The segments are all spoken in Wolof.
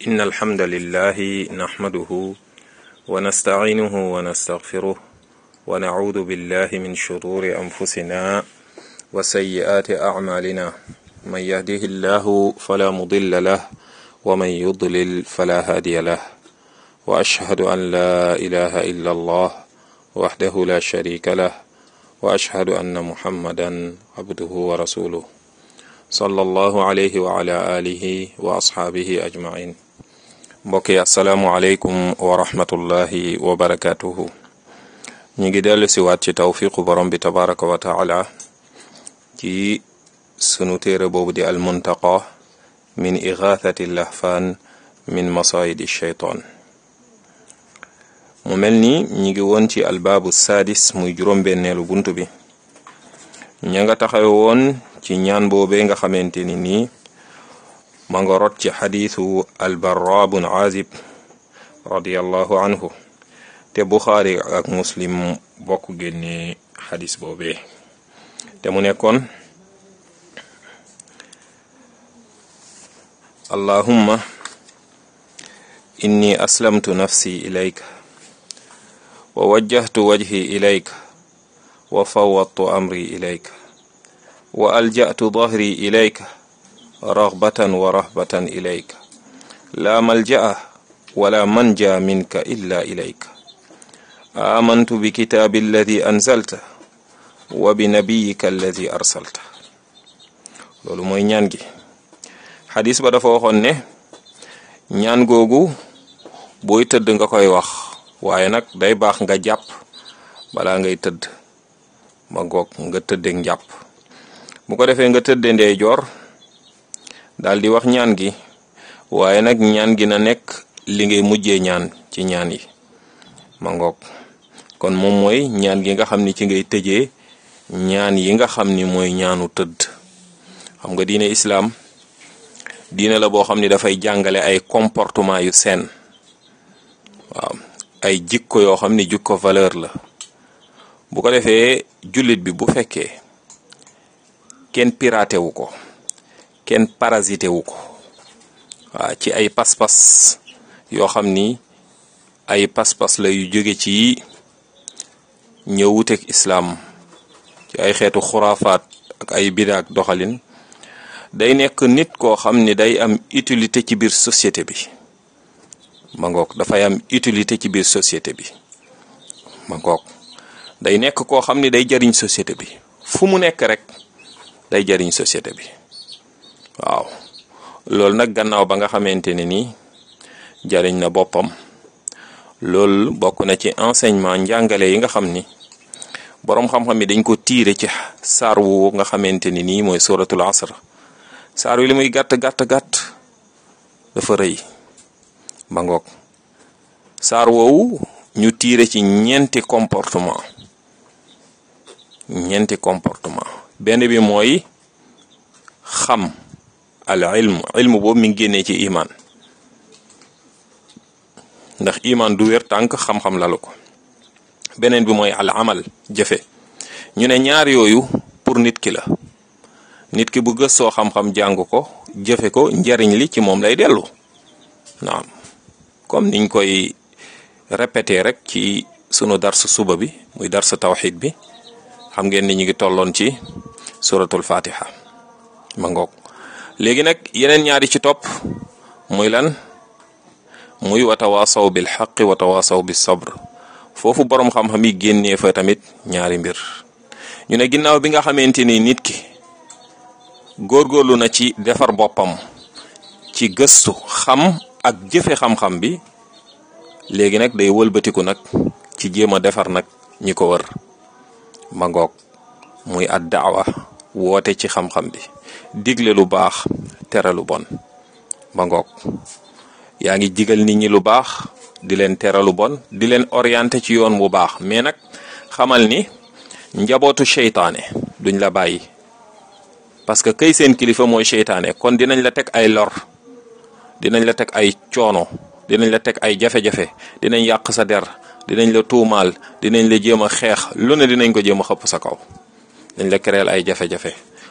إن الحمد لله نحمده ونستعينه ونستغفره ونعوذ بالله من شرور أنفسنا وسيئات أعمالنا من يهده الله فلا مضل له ومن يضلل فلا هادي له وأشهد أن لا إله إلا الله وحده لا شريك له وأشهد أن محمدا عبده ورسوله صلى الله عليه وعلى آله وأصحابه أجمعين mbokki asalaamualeykum wa rahmatullahi wa barakatuhu ñu ngi dellu si waat ci tawfiqu borom bi tabaraka wa taala ci sunu téere boobu di almuntaqa min igathati lahfaan min masayidi shaytaan mu mel ni ñi ngi woon ci albaabu saadis muy juróom-benneelu bunt bi ña nga taxawe woon ci ñaan boobee nga xamante ni nii ma nga rot ci xadiisu albarra bun azib radiallahu anhu te buxaari ak muslim bokk génne xadis boobee te mu nekkoon allahumma inni aslamtu nafsi ilayka wa wajjahtu wajhi ilayka wa fawwadtu amri ilayka wa alja'tu dahri ilayka raghbatan wa rahbatan ilayka la malja'a wala manja minka illa ilayka amantu bikitabi alladi anzalta wa binabiyika alladi arsalta loolu mooy ñaan gi xadis ba dafa waxoon ne ñaan googu booy tëdd nga koy wax waaye nag day baax nga jàpp balaa ngay tëdd ma goog nga tëddeeg njàpp bu ko defee nga tëdde ndeyjoor daal di wax ñaan gi waaye nag ñaan gi na nekk li ngay mujjee ñaan ci ñaan yi ma ngoog kon moom mooy ñaan gi nga xam ni ci ngay tëjee ñaan yi nga xam ni mooy ñaanu tëdd xam nga diine islaam diine la boo xam ni dafay jàngale ay comportement yu seen waaw ay jikko yoo xam ni jikko valeur la bu ko defee jullit bi bu fekkee kenn piraté wu ko kenn parasité wu ko waaw ci ay pas-pas yoo xam ni ay pas-pas la yu jóge ci ñëw wuteeg islaam ci ay xeetu xuraafaat ak ay bidaak doxalin day nekk nit koo xam ni day am utilité ci biir société bi ma ngoog dafay am utilité ci biir société bi ma ngoog day nekk koo xam ni day jariñ société bi fu mu nekk rek day jariñ société bi waaw loolu nag gannaaw ba nga xamante ne nii jariñ na boppam loolu bokk na ci enseignement njàngale yi nga xam ni boroom xam-xam yi dañ ko tiire ci saar wu nga xamante ni nii mooy suratul asr saar wi li muy gàtt gàtt gàtt dafa rëy ba ngoog saar woowu ñu tiire ci ñeenti comportement ñeenti comportement benn bi mooy xam al ilm ilm boobu mi ngi génnee ci iman ndax iman du wér tànk xam-xam lalu ko beneen bi mooy al amal jëfe ñu ne ñaar yooyu pour nit ki la nit ki bu gëstoo xam-xam jàng ko jëfe ko njariñ li ci moom lay dellu naam comme niñ koy répété rek ci sunu dars suba bi muy dars tawxid bi xam ngeen ni ñu ngi tolloon ci suratul fatiha ma ngoog léegi nag yeneen ñaari ci topp muy lan muy watawaasaw bil xaqi watawaasaw bis sabr foofu boroom xam-xam yi génnee fa tamit ñaari mbir ñu ne ginnaaw bi nga xamante ni nit ki góorgóorlu na ci defar boppam ci gëstu xam ak jëfe xam-xam bi léegi nag day wëlbatiku nag ci jéem a defar nag ñi ko wër ma ngoog muy ad daawa woote ci xam-xam bi digle lu baax tere lu bon ba ngoog yaa ngi digal nit ñi lu baax di leen tere lu bon di leen orienté ci yoon bu baax mais nag xamal ni njabootu seytaane duñ la bàyyi parce que kay seen kilifa mooy seytaane kon dinañ la teg ay lor dinañ la teg ay coono dinañ la teg ay jafe-jafe dinañ yàq sa der dinañ la tuumaal dinañ la jéem a xeex lu ne dinañ ko jéem a xëpp sa kaw dañ la créer ay jafe-jafe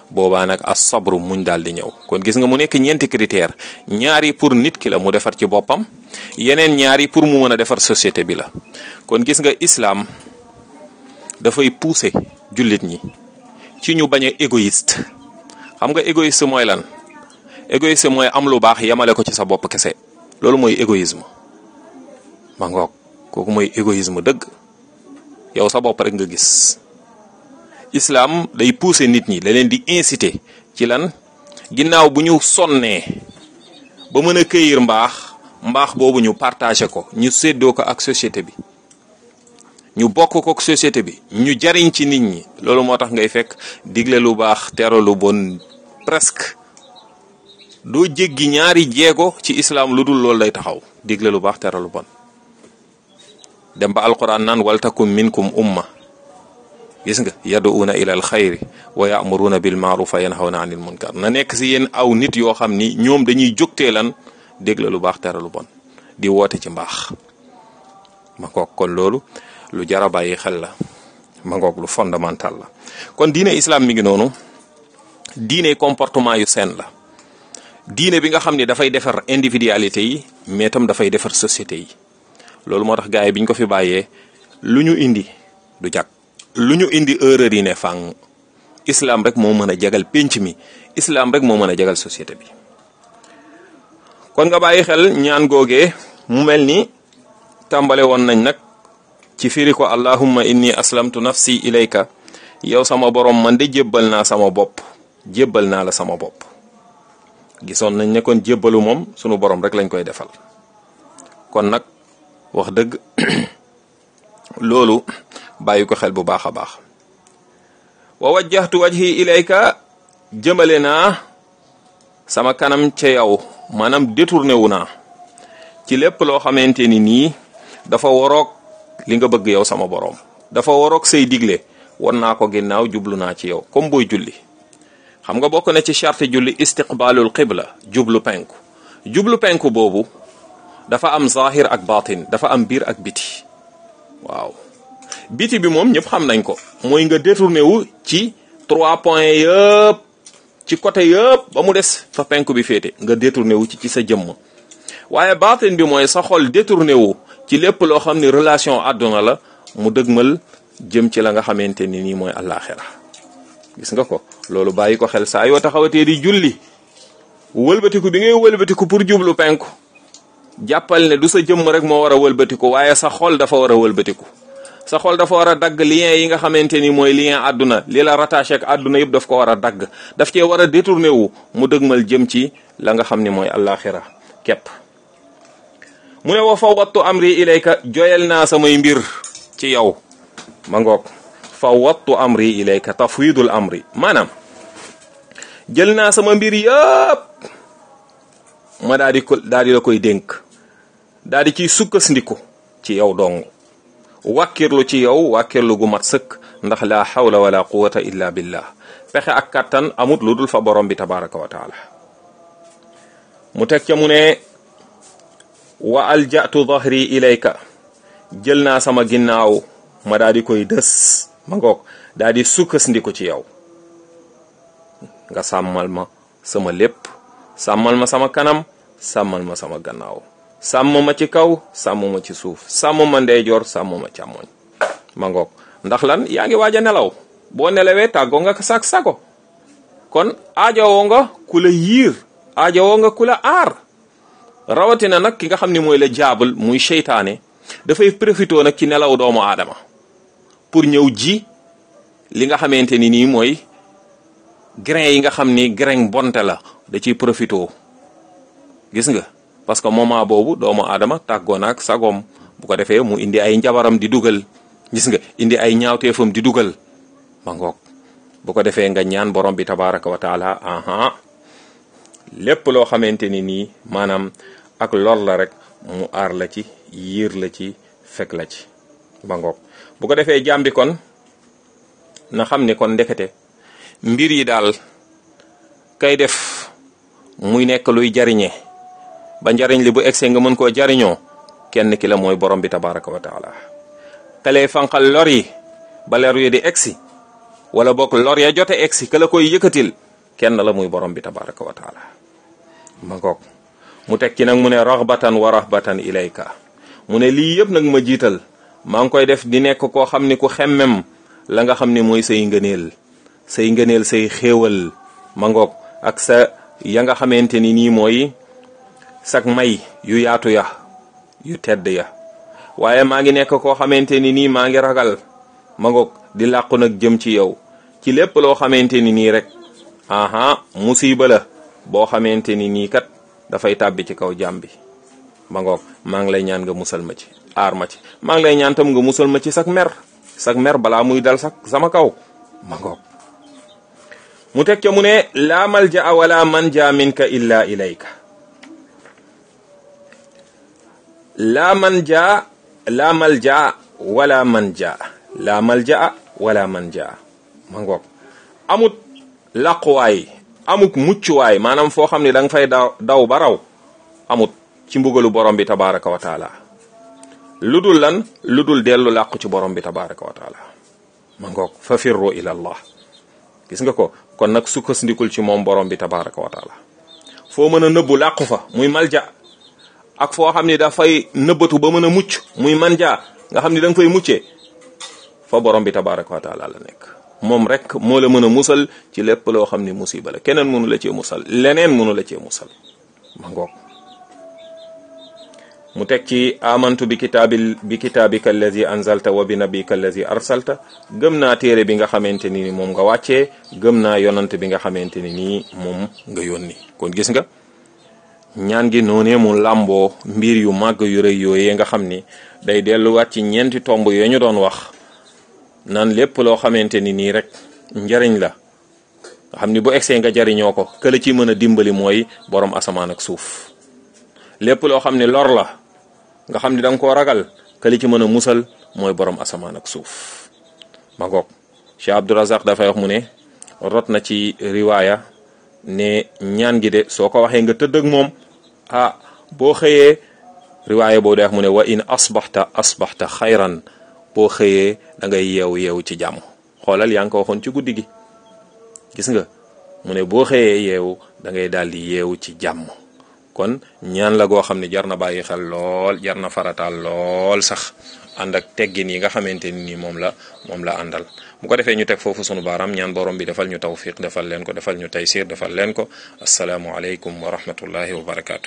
boobaa nag as sabru muñ daal di ñëw kon gis nga mu nekk ñeenti critère ñaari pour nit ki la mu defar ci boppam yeneen ñaari pour mu mën a defar société bi la kon gis nga islam dafay pousser jullit ñi ci ñu bañ a égoïste xam nga égoïste mooy lan égoïste mooy am lu baax yemale ko ci sa bopp kese loolu mooy égoïsme ma ngoog kooku mooy égoïsme dëgg yow sa bopp rek nga gis islam day pousser nit ñi da leen di inciter ci lan ginnaaw bu ñu sonnee ba mën a këyir mbaax mbaax boobu ñu partager ko ñu séddoo ko ak société bi ñu bokk ko ak société bi ñu jariñ ci nit ñi loolu moo tax ngay fekk digle lu baax tere lu bon presque doo jéggi ñaari jéego ci islam lu dul loolu lay taxaw digle lu baax tere lu bon dem ba alquran naan waltakum minkum umma gis nga yaduuna ila al xayri wa ya'muruna bil ma'ruf wa yanhawna anil munkar na nekk si yéen aw nit yoo xam ni ñoom dañuy jógtee lan digle lu baax tere lu bon di woote ci mbaax ma ngoog kon loolu lu jar a bàyyi xel la ma ngoog lu fondamental la kon diine islam mi ngi noonu diine comportement yu seen la diine bi nga xam ni dafay defar individualité yi mais tam dafay defar société yi loolu moo tax gars yi bi ñu ko fi bàyyee lu ñu indi du jag lu ñu indi erreur yi ne fàng islam rek moo mën a jagal pénc mi islam rek moo mën a jagal société bi kon nga bàyyi xel ñaan googee mu mel ni tàmbale woon nañ nag ci firi ko allahumma inni aslamtu nafsi ilayka yow sama borom man de jébbal naa sama bopp jébbal naa la sama bopp gisoon nañ ne kon jébbalu moom sunu borom rek lañ koy defal kon nag wax dëgg loolu bàyyi ko xel bu baax a baax wa wajjahtu wajhi ilayka jëmale naa sama kanam ca yow maanaam détourné wu naa ci lépp loo xamante ni nii dafa waroog li nga bëgg yow sama boroom dafa waroog say digle won naa ko ginnaaw jublu naa ci yow comme booy julli xam nga bokk na ci charte julli istiqbalul qibla jublu penku jublu penku boobu dafa am zahir ak batin dafa am biir ak biti waaw biti bi moom ñëpp xam nañ ko mooy nga détourné wu ci trois points yëpp ci côté yëpp ba mu des fa penku bi féete nga détourné wu ci ci sa jëmm waaye batin bi mooy sa xol détourné wu ci lépp loo xam ni relation àdduna la mu dëgmal jëm ci la nga xamante ni nii mooy àllaaxira gis nga ko loolu bàyyi ko xel saa yoo taxawatee di julli wëlbatiku bi ngay wëlbatiku pour jublu penku jàppal ne du sa jëmm rek moo war a wëlbatiku waaye sa xol dafa war a wëlbatiku sa xol dafa war a dagg lien yi nga xamante ni mooy lien àdduna li la rattaché ak àdduna yëpp daf ko war a dagg daf cee war a détourné wu mu dëgmal jëm ci la nga xam ni mooy àllaaxira képp mu ne wa fawwattu amri ilayka joyal naa samay mbir ci yow ma ngoog fawwattu amri ilayka tafwidul amri maanaam jël naa sama mbir yëpp ma daa di ko daa di la koy dénk daa di ciy sukkandiku ci yow dong wàkkirlu ci yow wàkkirlu gu mat sëkk ndax la hawla wala quwata illa billah pexe ak kattan amut lu dul fa borom bi tabaraka wa taala mu teg ca mu ne wa aljatu dhahri ilayka jël naa sama ginnaaw ma daa di koy dës ma ngoog daa di sukkandiku ci yow nga sàmmal ma sama lépp sàmmal ma sama kanam sàmmal ma sama gannaaw sàmm ma ci kaw sàmm ma ci suuf sàmm ma ndeyjoor sàmm ma càmmoñ ma ngoog ndax lan yaa ngi waaj a nelaw boo nelawee tàggoo nga sak sago kon aajowoo nga ku la yiir aajowoo nga ku la aar rawatina nag ki nga xam ni mooy la jaabal muy seytaane dafay profité nag ci nelaw doomu aadama pour ñëw ji li nga xamante ni nii mooy grain yi nga xam ni grain bonte la da ciy profité gis nga parce que moment boobu doomu aadama tàggoo na ak sagoom bu ko defee mu indi ay njabaram di dugal gis nga indi ay ñaawteefam di dugal ma ngoog bu ko defee nga ñaan borom bi tabaraka wa taala aha lépp loo xamante ni nii maanaam ak lor la rek mu aar la ci yiir la ci fekk la ci ba ngoog bu ko defee jaam bi kon na xam ni kon ndekete mbir yi daal kay def muy nekk luy jariñe ba njariñ li bu egsee nga mën koo jariñoo kenn ki la mooy borom bi tabaraka wa taala kalee fanqal lor yi ba lor yi di egsi wala bokk lor ya jote egsi ka la koy yëkkatil kenn la muy borom bi tabaraka wa taala ma ngoog mu teg ci nag mu ne raxbatan wa rahbatan ilayka mu ne lii yëpp nag ma jiital maa ngi koy def di nekk koo xam ni ku xemmem la nga xam ni mooy say ngëneel say ngëneel say xéewal ma ngoog ak sa ya nga xamante ni nii mooy sak may yu yaatu ya yu tedd ya waaye maa ngi nekk koo xamante ni nii maa ngi ragal ma ngoog di làqu nag jëm ci yow ci lépp loo xamante ni nii rek aha musiba la boo xamante ni nii kat dafay tàbbi ci kaw jàmm bi ma ngoog maa ngi lay ñaan nga musal ma ci aar ma ci maa ngi lay ñaan tam nga musal ma ci sak mer sak mer balaa muy dal sak sama kaw ma ngoog mu teg ca mu ne laa malja wala manja minka illa ilayka laa manja laa malja wala manja laa malja wala manja ma ngoog amut làquwaay amut muccuwaay maanaam foo xam ne da nga fay daw daw ba raw amut ci mbugalu borom bi tabaraka wa taala lu dul lan lu dul dellu làqu ci borom bi tabaraka wa taala ma ngoog fa firru ila allah gis nga ko kon nag sukkandikul ci moom borom bi tabaraka wa taala foo mën a nëbbu làqu fa muy malja ak foo xam ni dafay nëbbatu ba mën a mucc muy manja nga xam ni da nga fay muccee fa borom bi tabaraka wa taala la nekk moom rek moo la mën a musal ci lépp loo xam ni musiba la keneen mënu la cee musal leneen mënu la cee musal ma ngoog mu teg ci amantu bi kitaabi bi kitaabika allazi anzalta wa bi nabika allazi arsalta gëm naa téere bi nga xamante ni moom nga wàccee gëm naa yonant bi nga xamante ni nii moom nga yónni kon gis nga ñaan gi noonee mu làmboo mbir yu màgg yu rëy yooyee nga xam ni day delluwaat ci ñeenti tomb yooyu ñu doon wax naan lépp loo xamante ni nii rek njariñ la nga xam ni bu egsee nga jariñoo ko këla ci mën a dimbali mooy borom asamaan ak suuf lépp loo xam ne lor la nga xam ni da nga koo ragal këli ci mën a musal mooy borom asamaan ak suuf ma ngoog Cheikh Abdourazaq dafay wax mu ne rot na ci riwaaya ne ñaan gi de soo ko waxee nga tëdd ak moom ah boo xëyee riwaaya boo dee wax mu ne wa in asbaxta asbaxta xayran boo xëyee da ngay yeewu yeewu ci jàmm xoolal yaa ngi ko waxoon ci guddi gi gis nga mu ne boo xëyee yeewu da ngay daal di yeewu ci jàmm kon ñaan la goo xam ne jar na bàyyi xel lool jar na farataal lool sax ànd ak teggin yi nga xamante ni nii moom la moom la àndal bu ko defee ñu teg foofu sunu baaraam ñaan borom bi defal ñu tawfiq defal leen ko defal ñu taysir defal leen ko asalaamu aleykum wa rahmatullahi wa barakaatu.